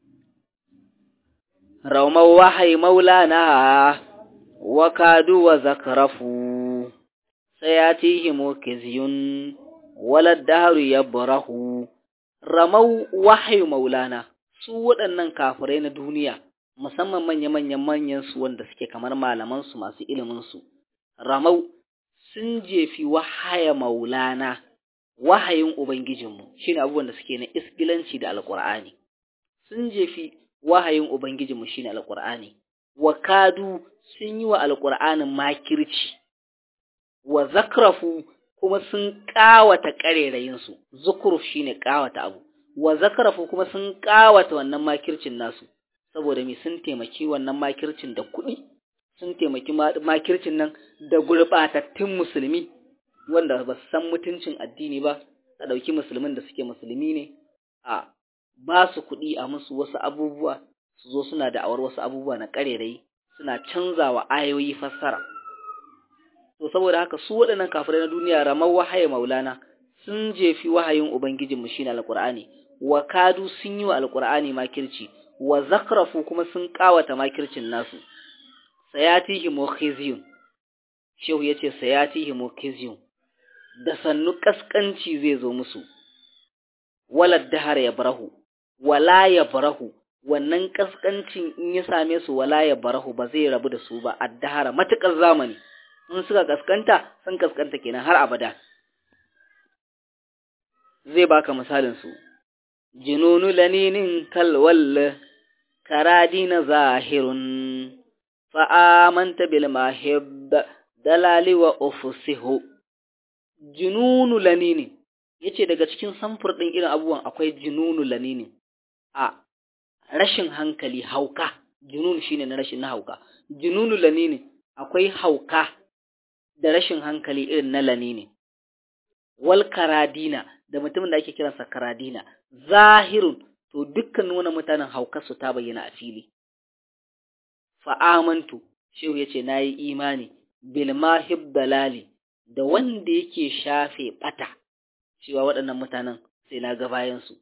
rauma wahayi maulana wa kadu wa zakrafu sayatihimu kizyun wala dahru yabrahu ramau wahyu maulana su waɗannan kafirai na duniya musamman manya-manyan manyan su wanda suke kamar malaman su masu ilimin su ramau sun jefi wahaya maulana wahayin ubangijinmu shine abubuwan da suke na isgilanci da alqur'ani sun jefi wahayin ubangijinmu shine alqur'ani wa kadu sun yi wa alqur'anin makirci wa zakrafu kuma sun ƙawata ƙarerayinsu, zukuruf shi ne ƙawata abu, wa zakrafu kuma sun ƙawata wannan makircin nasu, saboda me sun taimaki wannan makircin da kuɗi, sun taimaki makircin nan da gurɓatattun musulmi, wanda ba su san mutuncin addini ba, a ɗauki musulmin da suke musulmi ne, a ba su kuɗi a musu wasu abubuwa, su zo suna da'awar wasu abubuwa na ƙarerayi, suna canzawa ayoyi fassara. to saboda haka su waɗannan kafirai na duniya ramar wahaye maulana sun jefi wahayin ubangijinmu shine alqur'ani wa kadu sun yi wa alqur'ani makirci wa zakrafu kuma sun kawata makircin nasu sayatihi mukhizyun shehu yace sayatihi mukhizyun da sannu kaskanci zai zo musu wala dahar ya barahu wala ya barahu wannan kaskancin in ya same su wala ya barahu ba zai rabu da su ba addahara matukar zamani in suka kaskanta sun kaskanta kenan har abada zai baka misalin su jinunu laninin kalwal karadina zahirun fa'amanta bil mahib dalali wa ufsihu jununu laninin yace daga cikin samfur din irin abubuwan akwai jununu laninin a rashin hankali hauka junun shine na rashin na hauka jununu lanini akwai hauka da rashin hankali irin na lanini wal karadina da mutumin da ake kiransa karadina zahirun to dukkan wani mutanen hauka su ta bayyana a fili fa amantu shehu yace nayi imani bil mahib dalali da wanda yake shafe bata cewa waɗannan mutanen sai na ga bayan su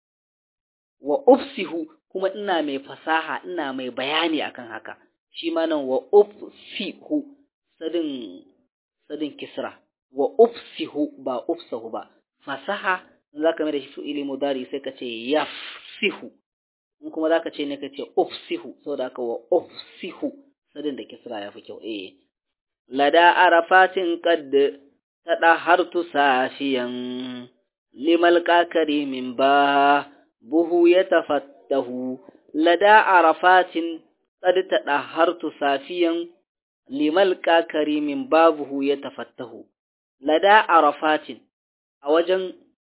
wa ufsihu kuma ina mai fasaha ina mai bayani akan haka shi ma nan wa ufsihu sadin sadin kisra wa ufsihu ba ufsahu ba fasaha zaka mai da shi fi'ili mudari sai ka ce yafsihu in kuma zaka ce ne ka ce ufsihu saboda haka wa ufsihu sadin da kisra ya fi kyau eh lada arafatin qad tadahartu safiyan limal kakari min ba buhu ya tafattahu lada arafatin qad tadahartu safiyan limal kakari min babuhu ya tafattahu lada arafatin a wajen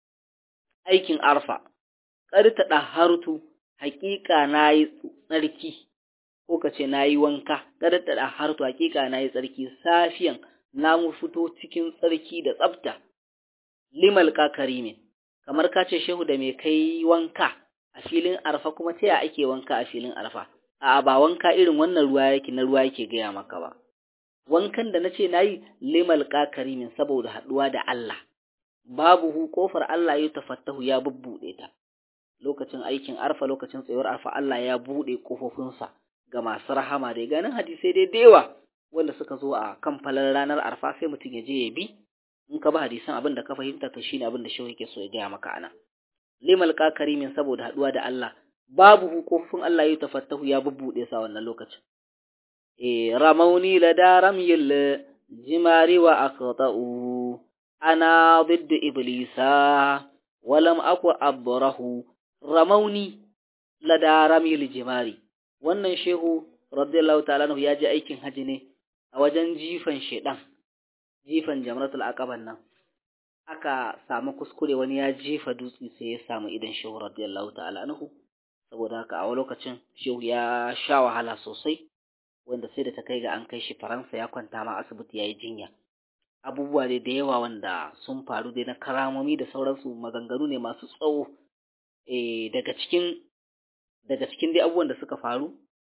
aikin arfa qad tadahartu haƙiƙa nayi tsarki ko kace nayi wanka qad tadahartu haƙiƙa nayi tsarki safiyan na mu fito cikin tsarki da tsafta limal kakari min kamar ka ce shehu da mai kai wanka a filin arfa kuma ta ya ake wanka a filin arfa a ba wanka irin wannan ruwa yake na ruwa yake gaya maka ba wankan da nace nayi limal kakari min saboda haduwa da Allah babu hu kofar Allah ya tafattahu ya bubbude ta lokacin aikin arfa lokacin tsayuwar arfa Allah ya bude kofofinsa ga masu rahama da ganin hadisai dai da yawa wanda suka zo a kan falar ranar arfa sai mutum ya je ya bi in ka ba hadisan abin da ka fahimta to shine abin da shehu yake so ya gaya maka ana limal kakarimin saboda haduwa da Allah babu hukufin Allah ya tafattahu ya bubbude sa wannan lokacin eh ramauni la daram yil jimari wa aqta'u ana ضد iblisa walam aku abrahu ramauni la daram yil jimari wannan shehu radiyallahu ta'ala ya ji aikin haji ne a wajen jifan shedan jifan jamratul aqaban nan aka samu kuskure wani ya jefa dutse sai ya samu idan shehu radiyallahu ta'ala anhu saboda haka a lokacin shehu ya sha wahala sosai wanda sai da ta kai ga an kai shi faransa ya kwanta ma asibiti yayi jinya abubuwa dai da yawa wanda sun faru dai na karamomi da sauransu maganganu ne masu tsawo eh daga cikin daga cikin dai abubuwan da suka faru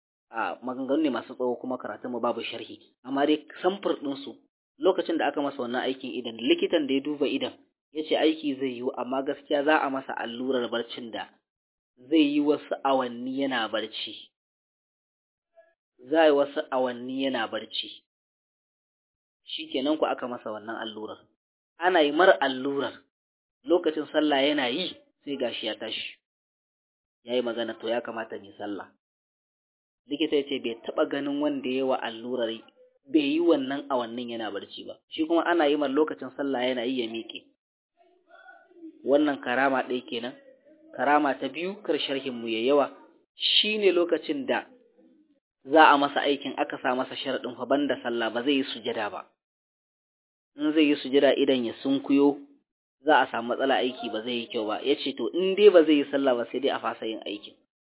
a maganganu ne masu tsawo kuma karatun mu babu sharhi amma dai samfur ɗinsu lokacin da aka masa wannan aikin idan likitan da ya duba idan ya ce aiki zai yiwu amma gaskiya za a masa allurar barcin da zai yi wasu awanni yana barci za yi wasu awanni yana barci shi kenan ku aka masa wannan allurar ana yi mar allurar lokacin sallah yana yi sai gashi ya tashi ya yi magana to ya kamata ne sallah likita ya ce bai taɓa ganin wanda ya wa allurar bai yi wannan awannin yana barci ba shi kuma ana yi mar lokacin sallah yana yi ya miƙe wannan karama ɗaya kenan karama ta biyu kar sharhin mu ya yawa shine lokacin da za a masa aikin aka sa masa sharaɗin fa banda sallah ba zai yi sujada ba in zai yi sujada idan ya sunkuyo za a samu matsala aiki ba zai yi kyau ba yace to in dai ba zai yi sallah ba sai dai a fasa yin aikin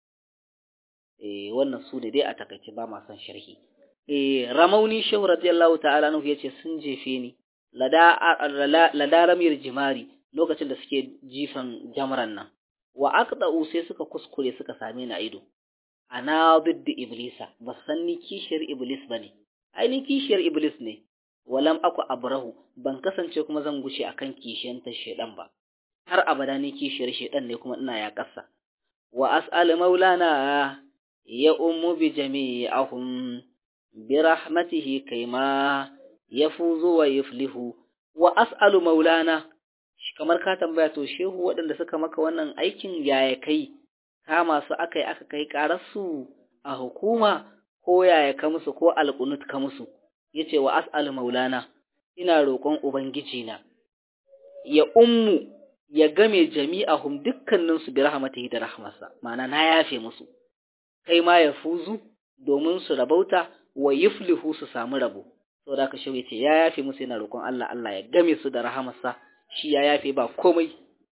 eh wannan su ne dai a takaice ba ma son sharhi eh ramauni shehu radiyallahu ta'ala anhu yace sun jefe ni lada lada ramir jimari lokacin da suke jifan jamran nan wa aqda'u sai suka kuskure suka same ni a ido ana bidda iblisa ba san ni kishiyar iblis bane ai ni kishiyar iblis ne walam aku abrahu ban kasance kuma zan guce akan kishiyanta shedan ba har abada ni kishiyar shedan ne kuma ina ya kasa wa as'al maulana ya ummu bi jami'ahum bi rahmatihi kaima yafuzu wa yuflihu wa as'alu maulana kamar ka tambaya to shehu waɗanda suka maka wannan aikin yaya kai kama su aka yi aka kai ƙararsu a hukuma ko yaya ka musu ko alƙunut ka musu ya ce wa as'al maulana ina roƙon ubangijina ya ummu ya game jami'ahum dukkaninsu bi rahmatihi da rahmarsa ma'ana na yafe musu kai ma ya fuzu domin su rabauta wa yuflihu su samu rabo saboda haka shehu ya ce ya yafe musu yana roƙon Allah Allah ya game su da rahamarsa shi ya yafe ba komai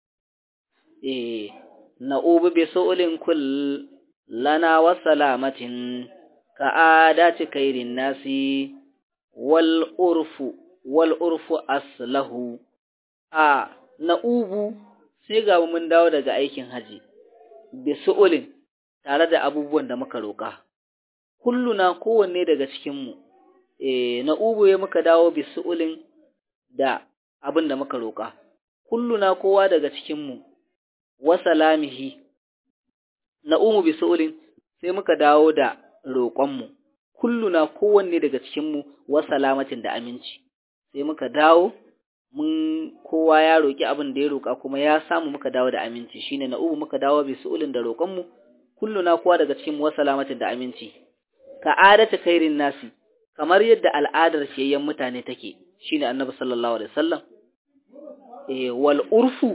eh na'ubu bi su'ulin kull lana wa salamatin ka adati kairin nasi wal urfu wal urfu aslahu a na'ubu sai ga mun dawo daga aikin haji bi su'ulin tare da abubuwan da muka roƙa kulluna kowanne daga cikin mu eh na'ubu ya muka dawo bi su'ulin da abin da muka roƙa kulluna kowa daga cikin mu wa salamihi na umu bi su'ulin sai muka dawo da roƙonmu kulluna kowanne daga cikinmu wa salamatin da aminci sai muka dawo mun kowa ya roƙi abin da ya roƙa kuma ya samu muka dawo da aminci shine na umu muka dawo bi su'ulin da roƙonmu kulluna kowa daga cikinmu wa salamatin da aminci ka adata khairin nasi kamar yadda al'adar shiyayyen mutane take shine annabi sallallahu alaihi wasallam eh wal urfu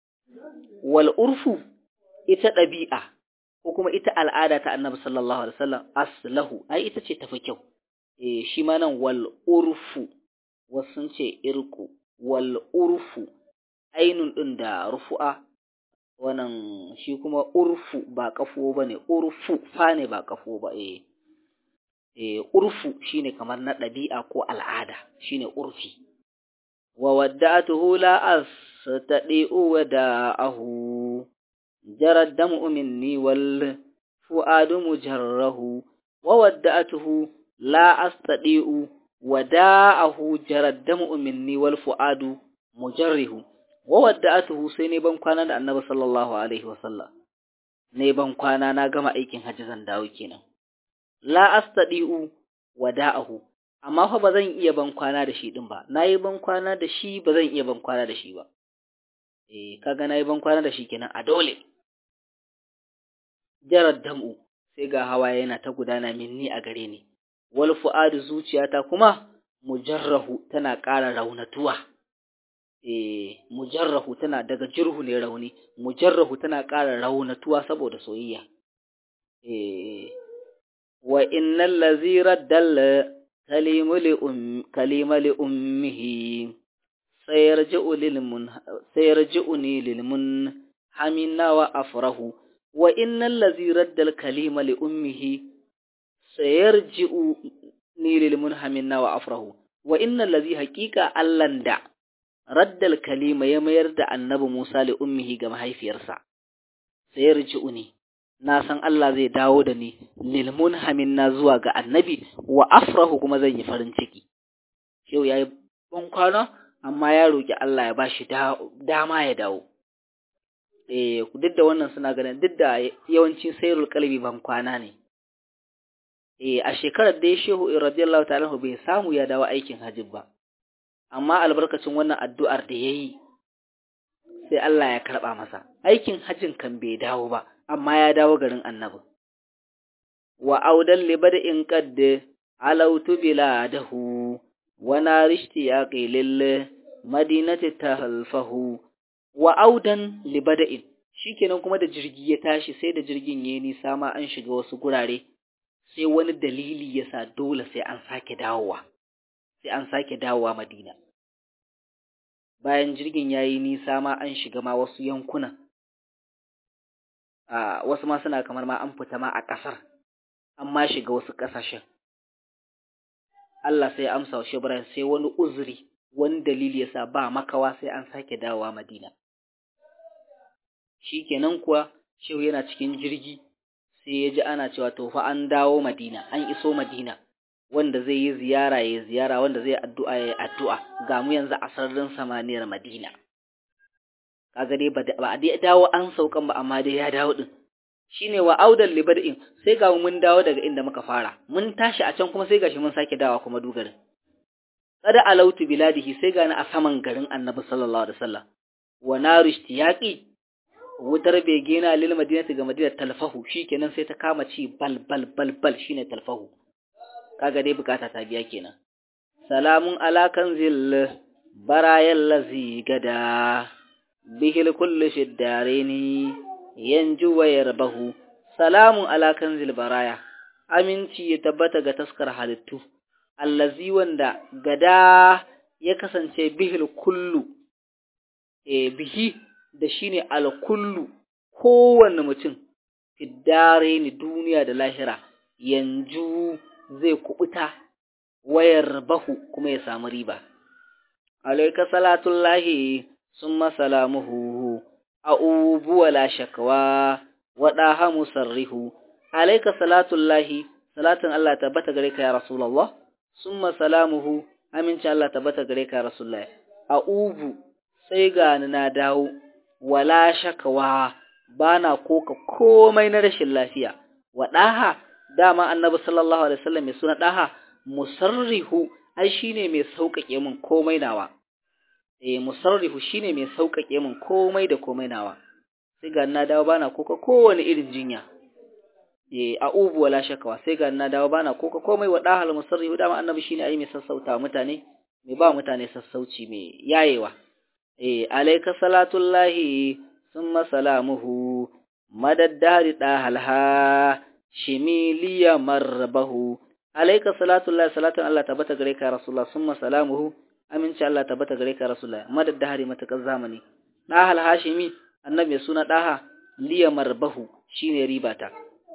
wal urfu ita ɗabi'a ko kuma ita al'ada ta annabi sallallahu alaihi wasallam aslahu ai ita ce tafi kyau eh shi ma nan wal urfu wasu ce irku wal urfu ainun din da rufu'a wannan shi kuma urfu ba kafo bane urfu fa ne ba kafo ba eh eh urfu shine kamar na ɗabi'a ko al'ada shine urfi wa wadda'atuhu la astadi'u wada'ahu جرى الدمع مني والفؤاد مجره وودأته لا أستطيع وداءه جرى الدمع مني والفؤاد مجره وودأته sai ne ban kwana da Annabi sallallahu alaihi wasallam ne ban kwana na gama aikin hajji zan dawo kenan la astadi'u wada'ahu amma fa ba zan iya ban kwana da shi din ba nayi ban kwana da shi ba zan iya ban kwana da shi ba eh kaga nayi ban kwana da shi kenan a dole jarar dam'u sai ga hawaye yana ta gudana minni a gare ni wal fu'adu zuciyata kuma mujarrahu tana ƙara raunatuwa eh mujarrahu tana daga jirhu ne rauni mujarrahu tana ƙara raunatuwa saboda soyayya eh wa innal ladzi raddal kalimu li um kalima li ummihi sayarji'u lil mun sayarji'uni lil mun hamina wa afrahu wa innal ladzi raddal kalima li ummihi sayarji'u ni lil munhamina wa afrahu wa innal ladzi haqiqa allan da raddal kalima ya mayar da annabi Musa li ummihi ga mahaifiyarsa sayarji'uni na san Allah zai dawo da ni lil munhamina zuwa ga annabi wa afrahu kuma zan yi farin ciki yau yayi ban kwana amma ya roki Allah ya bashi dama ya dawo eh duk da wannan suna ganin duk da yawanci sayrul qalbi ban kwana ne eh a shekarar da shehu radiyallahu ta'ala bai samu ya dawo aikin hajji ba amma albarkacin wannan addu'ar da yayi sai Allah ya karba masa aikin hajjin kan bai dawo ba amma ya dawo garin annabi wa audan libadin qad alautu biladahu wa narishti yaqi lil madinati tahalfahu wa audan libada'in shikenan kuma da jirgi ya tashi sai da jirgin yayi nisa ma an shiga wasu gurare sai wani dalili yasa dole sai an sake dawowa sai an sake dawowa Madina bayan jirgin yayi nisa ma an shiga ma wasu yankuna a wasu ma suna kamar ma an fita ma a ƙasar amma shiga wasu ƙasashen Allah sai ya amsa wa Ibrahim sai wani uzuri wani dalili yasa ba makawa sai an sake dawowa Madina shikenan kuwa shehu yana cikin jirgi sai ya ji ana cewa to fa an dawo Madina an iso Madina wanda zai yi ziyara ya ziyara wanda zai addu'a ya addu'a ga mu yanzu a sararin samaniyar Madina kaga dai ba a dai dawo an saukan ba amma dai ya dawo din shine wa audan libadin sai ga mun dawo daga inda muka fara mun tashi a can kuma sai gashi mun sake dawa kuma dugarin kada alautu biladihi sai gani a saman garin annabi sallallahu alaihi wasallam wa naru ishtiyaqi wutar bege na lil madinati ga madina talfahu shikenan sai ta kama ci bal bal bal bal shine talfahu kaga dai bukata ta biya kenan salamun ala kanzil barayal lazi gada bihil kullu shiddarini yanju wa yarbahu salamun ala kanzil baraya aminci ya tabbata ga taskar halittu allazi wanda gada ya kasance bihil kullu e bihi da shine alkullu kowanne mutum fiddare ni duniya da lahira yanzu zai kubuta wayar bahu kuma ya samu riba alayka salatullahi summa salamuhu a'ubu wala shakwa wada musarrihu alayka salatullahi salatin Allah tabbata gare ka ya rasulullah summa salamuhu aminci Allah tabbata gare ka ya rasulullah a'ubu sai ga na dawo wala shakawa bana koka komai na rashin lafiya wadaha dama annabi sallallahu alaihi wasallam mai suna daha musarrihu ai shine mai sauƙaƙe min komai nawa eh musarrihu shine mai sauƙaƙe min komai da komai nawa sai ga na dawo bana koka kowane irin jinya eh a'ubu wala shakawa sai ga na dawo bana koka komai wa dahal musarrihu dama annabi shine ai mai sassauta mutane mai ba mutane sassauci mai yayewa eh alayka salatullahi summa salamuhu madaddari dahalha shimiliya marbahu alayka salatullahi salatan Allah tabbata gare ka rasulullah summa salamuhu aminci Allah tabbata gare ka rasulullah madaddari matakan zamani dahal hashimi annabi suna daha liya marbahu shine ribata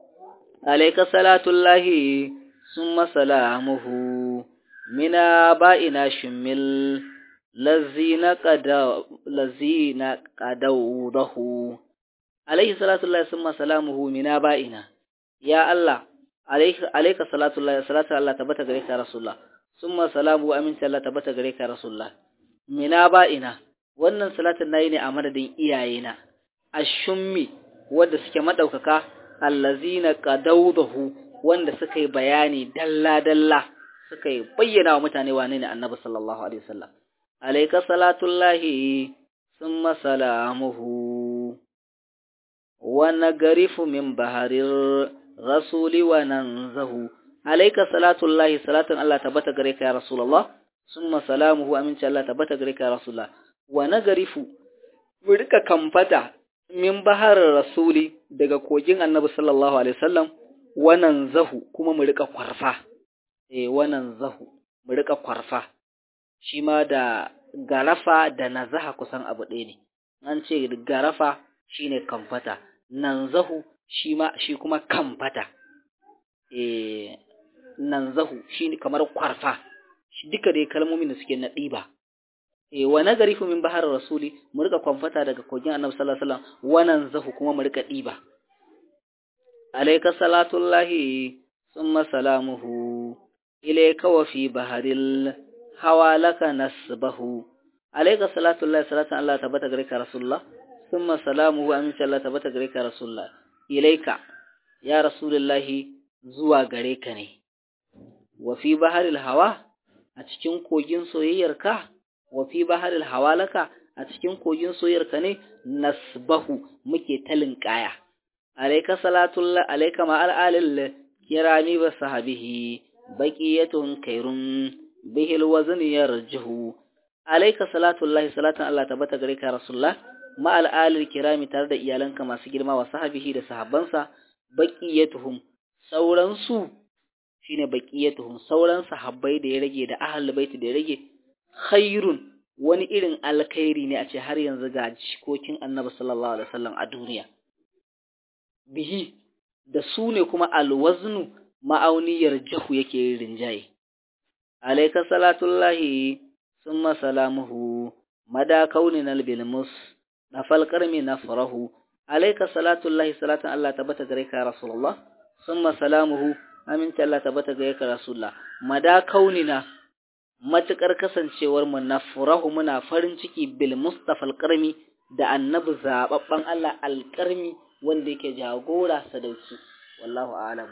alayka salatullahi summa salamuhu mina ba'ina shumil lazina qada lazina qadawdahu alayhi salatullahi summa salamuhu mina ba'ina ya Allah alayka alayka salatullahi salatu Allah tabbata gare ka rasulullah summa salamu aminta Allah tabbata gare ka rasulullah mina ba'ina wannan salatin nayi ne a madadin iyayena ashummi wanda suke madaukaka allazina qadawdahu wanda suka yi bayani dalla dalla suka yi bayyana wa mutane wane ne annabi sallallahu alaihi wasallam alayka salatullahi summa salamuhu wa nagrifu min baharir rasuli wa nanzahu alayka salatullahi salatan Allah tabbata gare ka ya rasulullah summa salamuhu aminci Allah tabbata gare ka ya rasulullah wa nagrifu mu rika kamfata min baharar rasuli daga kogin annabi sallallahu alaihi wasallam wannan zahu kuma mu rika kwarfa eh wannan zahu mu rika kwarfa shi ma da garafa da nazaha kusan abu ɗaya ne an ce garafa shine kamfata nan zahu shi ma shi kuma kamfata eh nan zahu shine kamar kwarfa duka dai kalmomin da suke na ɗiba eh wa nagarifu min bahar rasuli mu rika kwamfata daga kogin annabi sallallahu alaihi wasallam wannan zahu kuma mu rika diba alayka salatullahi summa salamuhu ilayka wa fi baharil hawalaka nasbahu alayka salatullahi salatan Allah tabbata gare ka rasulullah summa salamuhu amin Allah tabbata gare ka rasulullah ilayka ya rasulullahi zuwa gare ka ne wa fi baharil hawa a cikin kogin soyayyarka wa fi baharil hawalaka a cikin kogin soyarka ne nasbahu muke talin kaya alayka salatullah alayka ma al'alil kirami wa sahabihi baqiyatun kairun bihil wazn yarjuhu alayka salatullahi salatan Allah tabbata gare ka rasulullah ma al'alil kirami tare da iyalanka masu girma wa sahabihi da sahabbansa baqiyatuhum sauran su shine baqiyatuhum sauran sahabbai da ya rage da ahlul baiti da ya rage khairun wani irin alkhairi ne a ce har yanzu ga jikokin annabi sallallahu alaihi wasallam a duniya bihi da su ne kuma alwaznu ma'auniyar jahu yake rinjaye alayka salatullahi summa salamuhu mada kaunin albilmus nafal qarmi nafrahu alayka salatullahi salatan Allah tabbata gare ka rasulullah summa salamuhu aminta Allah tabbata gare ka rasulullah mada kaunina matuƙar kasancewar mu na furahu muna farin ciki bil Mustafa alƙarmi da annabi zababban Allah alƙarmi wanda yake jagora sadauki wallahu a'lam